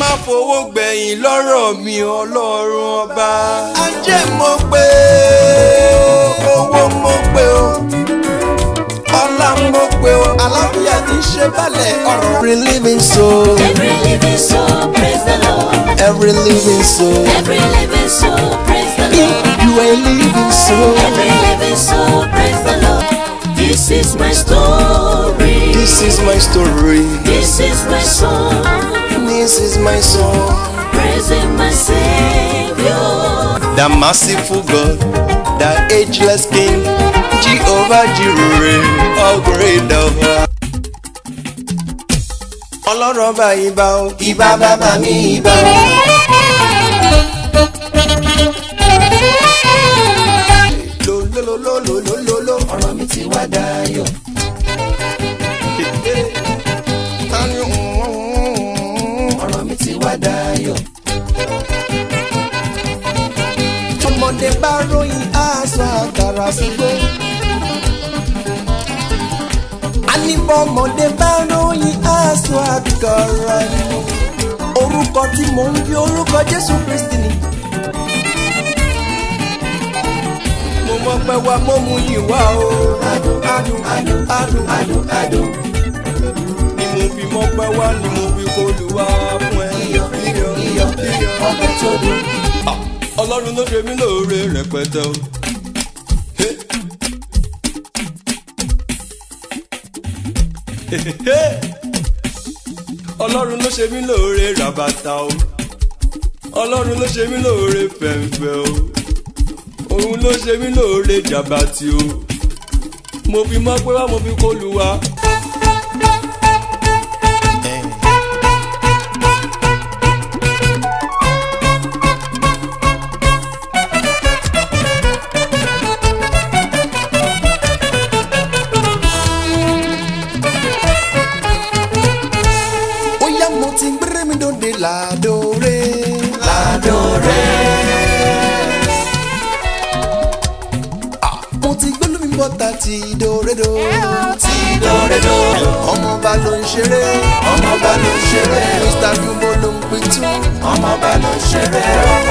má fowó gbẹ̀yìn lọ́rọ̀ mi ọlọ́run ọba. ajé mo pé o owó mo pé o ọlá mo pé o àlàáfíà ti ṣe balẹ̀ ọ̀rọ̀. every living soul Every living soul, praise the Lord. every living soul Every living soul, praise the if Lord. you are a living soul Every living soul, praise the Lord. This is my story. this is my story This is my song. this is my song. Praising my Savior. the merciful God, the ageless King, Jehovah Jireh, all great of all. Ọlọ́run ọba ìbà o, ìbà bàbá mi ìbà o. Lololololololo, ọ̀rọ̀ mi ti wá dayọ̀. Ọ̀rọ̀ mi ti wá dayọ̀. tọmọdé bá ròyìn aṣọ àkàrà sígbó. Aníbọ̀mọdé bá ròyìn aṣọ àkàrà ni. Orúkọ tí mò ń bí orúkọ Jésù Kristi ni. Mo mọ pé wa mo mú yìí wá o. Adùn adùn adùn adùn adùn adùn. Ni mo fi mọ pé wá ni mo fi kó lù wá fún ẹ. Iyọ̀ iyọ̀ iyọ̀ iyọ̀ ọbẹ̀ tó dùn ọlọ́run ló ṣe mí lóore rẹpẹtẹ o. Hey. ọlọ́run ló ṣe mí lóore ràbàtà o. ọlọ́run ló ṣe mí lóore fẹ̀ǹfẹ̀ o. òun ló ṣe mí lóore jàbàtì o. mo fi mọ́ pé wá mo fi kó lu wa. ó yá mo ti gbére mi dòde ládòrè. ládòrè. mo ti gbé lómi bọ́tà ti dòrédò. ti dòrédò. ọmọọba ló ń ṣeré. ọmọọba ló ń ṣeré. mr dùnbó ló ń pitú. ọmọọba ló ń ṣeré.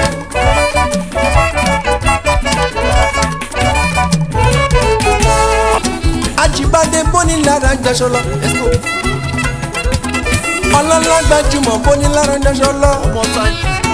Ajíbádé bóni lára gbaṣọ lọ. Let's go ọlọ́lá gbajúmọ̀ bóni lára gbaṣọ lọ.